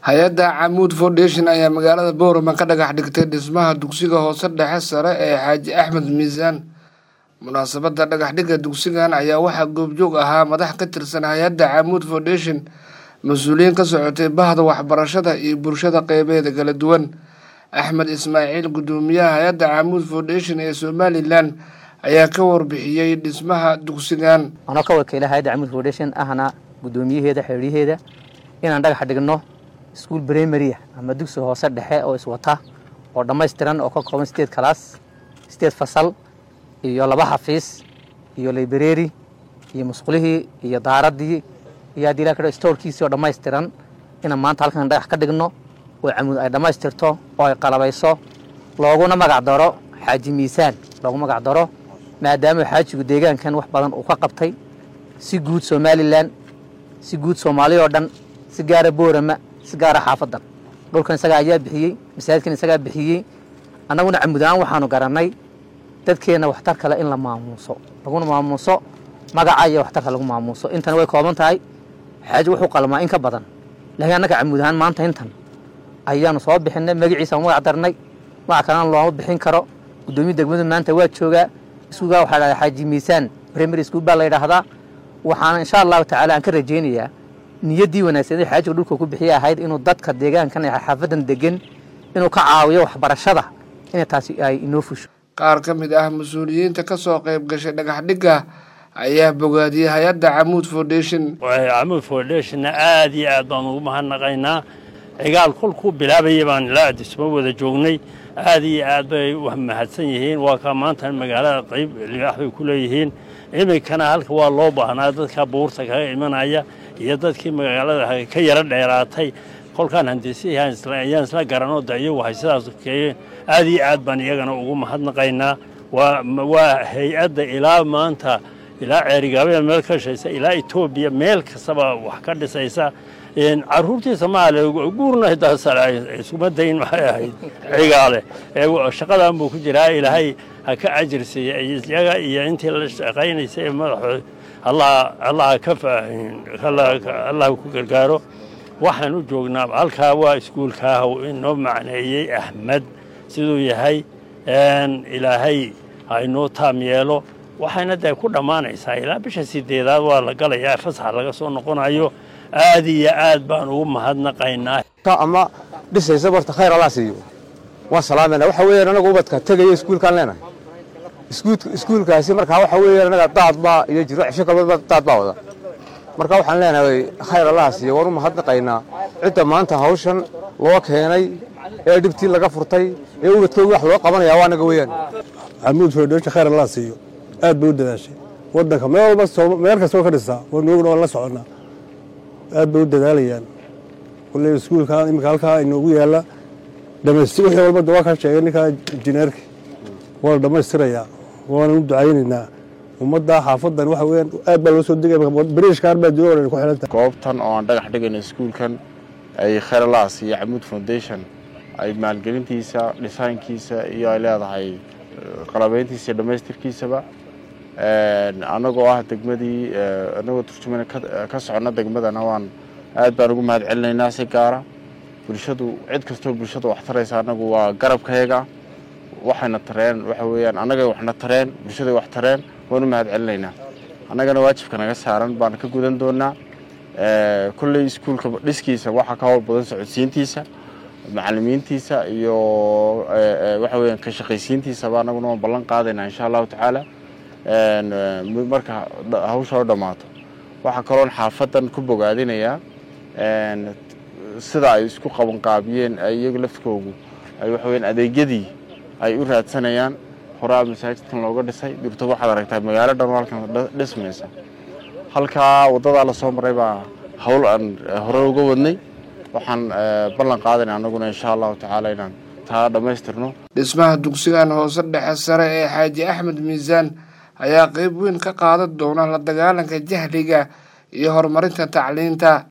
hay-adda camuud foundation ayaa magaalada boorama ka dhagax dhigtay dhismaha dugsiga hoose dhexe sare ee xaaji axmed miisaan munaasabadda dhagaxdhigga dugsigan ayaa waxaa goobjoog ahaa madax ka tirsan hay-adda camuud foundation mas-uuliyiin ka socotay bahda waxbarashada iyo bulshada qeybeeda kala duwan axmed ismaaciil guddoomiyaha hay-adda camuud foundation ee somalilan ayaa ka warbixiyey dhismaha dugsigan anoo ka wakiila hay-adda camuud foundation ahna guddoomiyaheeda xeeryaheeda inaan dhagax dhigno iskuol brimaria ama dugsi hoose dhexe oo iswata oo dhammaystiran oo ka kooban sideed kalaas sideed fasal iyo laba xafiis iyo library iyo musqulihii iyo daaraddii iyo haddii la kadho stoorkiisii oo dhammaystiran inaan maanta halkan dhagax ka dhigno oo camuud ay dhammaystirto oo ay qalabayso looguna magac daro xaaji miisaan loogu magac daro maadaama xaajigu deegaankan wax badan uu ka qabtay si guud somalilan si guud soomaali oo dhan si gaara boorama si gaara xaafadan dhulkan isagaa ayaa bixiyey masaajidkan isagaa bixiyey annaguna camud ahaan waxaanu garannay dadkeenna waxtar kale in la maamuuso laguna maamuuso magaca iyo waxtarka lagu maamuuso intana way kooban tahay xaaji wuxuu qalmaa in ka badan laakiin annaga camud ahaan maanta intan ayaanu soo bixinay magaciisa magac darnay magac kalena looma bixin karo guddoomiya degmadu maanta waa joogaa iskuulkaa waxaa dhahdaa xaaji miisaan primary school baa la yidhaahdaa waxaana insha allahu tacaala aan ka rajaynayaa niyaddii wanaagsan ee xaajiga dhulka ku bixiya ahayd inuu dadka deegaankan ee xaafadan degan inuu ka caawiyo waxbarashada inay taasi ay inoo fusho qaar ka mid ah mas-uuliyiinta ka soo qayb gashay dhagax dhigga ayaa bogaadiyey hay-adda camuud foundation camuud foundationna aad iyo aad baan ugu mahadnaqaynaa cigaal kolkuu bilaabayay baan ilaa adisma wada joognay aad iyo aad bay mahadsan yihiin waa kaa maanta magaalada qayb libaax bay ku leeyihiin iminkana halka waa loo baahnaa dadka buurta kaga imanaya iyo dadkii magaalada ka yaro dheeraatay kolkaan handisihii ayaan isla garanoo de iyagu hay sidaas keeyeen aad iyo aad baan iyagana ugu mahadnaqaynaa waa hay-adda ilaa maanta ilaa ceerigaabada meel ka shaysa ilaa etoobiya meel kastaba wax ka dhisaysa caruurtiisa maale guurna isuma dayn maxay ahayd cigaale shaqadan buu ku jiraa ilaahay ha ka ajirsiiya iyaga iyo intii la shaqaynaysa ee madaxood allaha ka allah ku gargaaro waxaan u joognaa halkaa waa iskuulkaah inoo macneeyey axmed siduu yahay ilaahay ha inoo taam yeelo waxayna dee ku dhammaanaysaa ilaa bisha sideedaad waa la galayaa fasax laga soo noqonayo aad iyo aad baan ugu mahadnaqaynaa ama dhisaysa barta khayr allah siiyo waan salaamayna waxa weeyaan anagu ubadka tegaya iskuulkaan leenahay iskuulkaasi markaa waxa weeyaan anaga daad baa iyo jiro cisho kalba daad baa wada marka waxaan leenahay khayr allah siiyo waan u mahadnaqaynaa cidda maanta hawshan loo keenay ee dhibtii laga furtay ee ubadkoogi wax loo qabanaya waa anaga weeyaan camuud foodhoosha khayr allah siiyo aad bay u dadaashay waddanka meel walba meel kastoo ka dhistaa wanuguna waan la soconnaa aad bay u dadaalayaan kulley iskuulka iminka halkaa inoogu yaalla dhamaystir wixii walba de waa kaa sheegay ninkaa injineerka waa la dhammaystirayaa waanan u ducaynaynaa ummadda xaafadan waxa weeyaan aad baa loo soo degaya bariishkaar baa jooga ku xidhanta goobtan oo aan dhagax dhigayno iskuulkan ay khayralaas iyo camuud foundation ay maalgelintiisa dhisaankiisa iyo ay leedahay qalabeyntiisa iyo dhammaystirkiisaba annagoo ah degmadii annagoo turjumana ka soconna degmadana waan aad baan ugu mahad celinaynaa si gaara bulshadu cid kastoo bulshada wax taraysa annagu waa garabkayaga waxayna tareen waxa weeyaan annagay waxna tareen bulshaday wax tareen waan u mahad celinaynaa annagana waajibka naga saaran baan ka gudan doonaa kolley iskuulka dhiskiisa waxaa ka howl badan socodsiintiisa macalimiintiisa iyo waxa weeyaan ka shaqaysiintiisaba annaguna waan ballan qaadaynaa insha allahu tacaala marka hawsha oo dhammaato waxaa kaloon xaafadan ku bogaadinayaa sida ay isku qabanqaabiyeen iyagu lafkoogu ay waxa weyaan adeegyadii ay u raadsanayaan horaa masaajidkan looga dhisay dirto waxaad aragtaa magaalo dhan halkan dhismaysa halkaa waddadaa lasoo maray baa hawl aan hore uga wadnay waxaan ballan qaadayna annaguna insha allahu tacaala inaan taa dhammaystirno dhismaha dugsigan hoose dhexe sare ee xaaji axmed miisaan ayaa qayb weyn ka qaadan doona la dagaalanka jahliga iyo horumarinta tacliinta